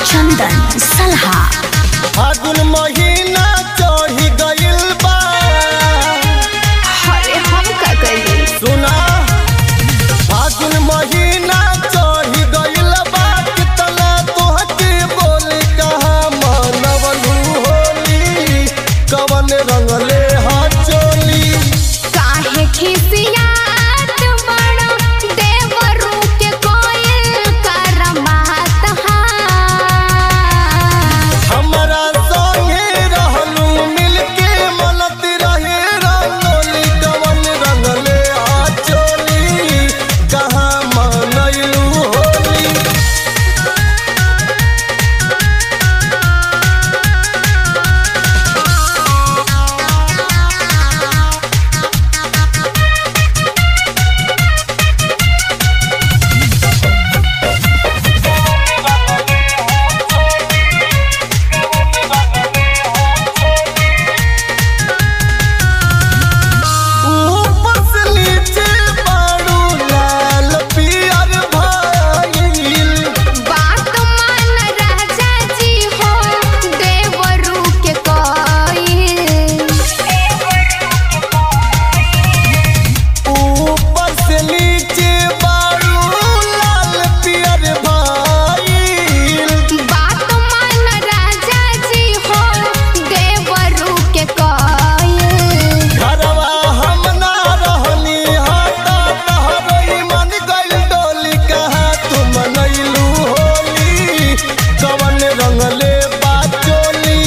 चंदन सलहा फागुन महीना चढ़ी गइल बा अरे हम का करी सुना फागुन महीना चढ़ी गइल बा कितना तोहके बोली कहा मनवलू होली कवन रंगले हा चोली काहे खिसियात बड़ा देवरू के कोयल करमात हा हमरा संगे रहलू मिलके मनत रहे रंगोली कवन रंगले हा चोली कहाँ मनैलू होली ऊपर से नीचे बारू लाल पियर भइल बात मान राजा जी हो देवरू के कोयल ऊपर से नीचे बारू लाल पियर भइल बात मान राजा जी हो देवरू के कोयल घरवा हम ना रहनी हाथा तहरई मन गइल डोली कहाँ तू मनैलू होली कवन रंगले बाचोली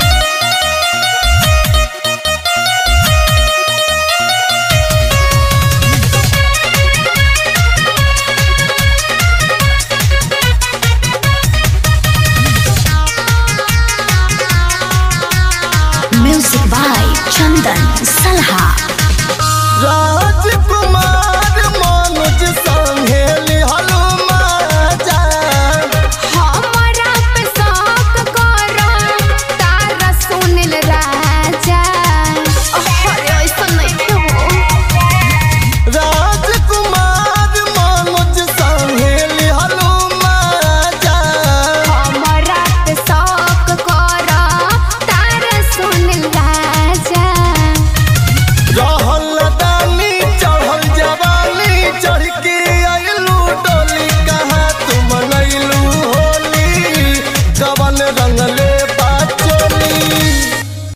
म्यूजिक बाय चंदन सलहा राजकुमार मनोज संगे लिहलू माजा हमरा पे शौक करो तारा सुनिल राजा अरे ऐसा नहीं हो राजकुमार मनोज संगे लिहलू माजा हमरा पे शौक करो तारा सुनिल राजा रहल दानी चढ़ल जवानी चढ़ के अइलू डोली कहाँ तू मनैलू होली कवन रंगले